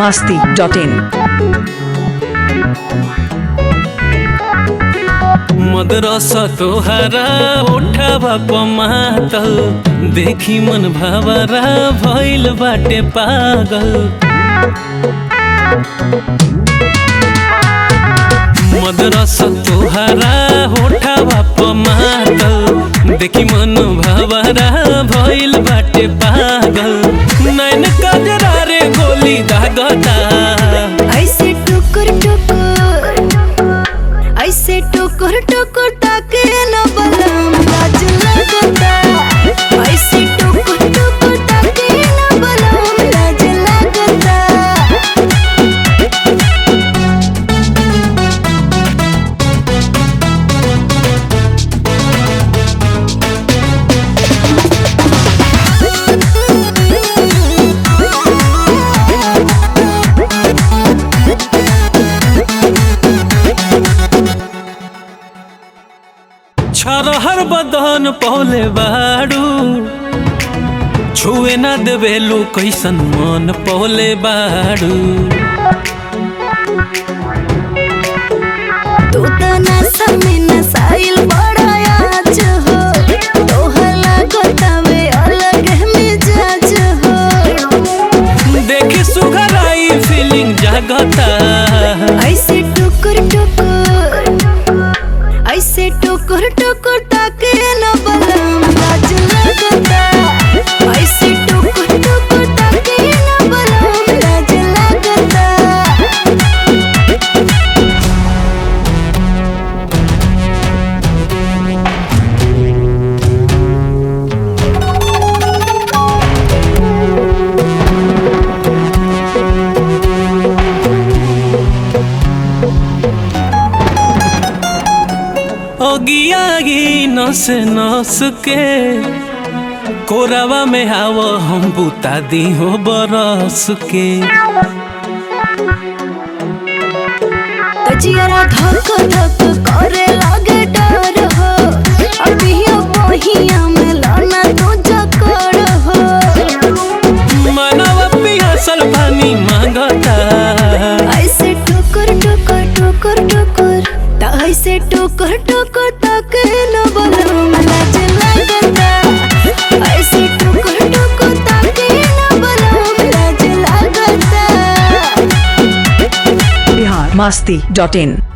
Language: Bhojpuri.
masti.in. मदरसा तोहरा उठावा पमातल देखी मन भावरा भइल बाटे पागल मदरसा तोहरा उठावा पमातल देखी मन भावरा भइल बाटे पागल नैन कजरा रे गोली दागता ऐसे टुकुर टुकुर ऐसे टुकुर टुकुर ताके न बलम लाज लगता ऐसे टुकुर टुकुर ताके न बलम लाज लगता छरहर बदन पौले बाड़ू छुए ना देवेलू कैसन मन पौले बाड़ू तू त नशा में नसाइल बड़ा आज हो तोहर लागतावे अलग मिजाज हो देखी सुघराई फीलिंग जागता ऐसे टुकुर टुकुर ऐसे टुकुर टुकुर ताके न बलम लाज लगता ऐसे टुकुर टुकुर ताके न बलम लाज लगता ओगियागी नस नस के कोरावा में आव हम बुता दी हो बरस के तजियारा धक धक करे लागे डर हो अभियो बहिया में लाना तू जकड़ हो मनवा पियासल पानी मांगता ऐसे टुकुर टुकुर टुकुर टुकुर ता ऐसे टुकुर टुकुर तक न बलम लाज लगता ऐसे टुकुर टुकुर तक न बलम लाज लगता Bihar masti.in.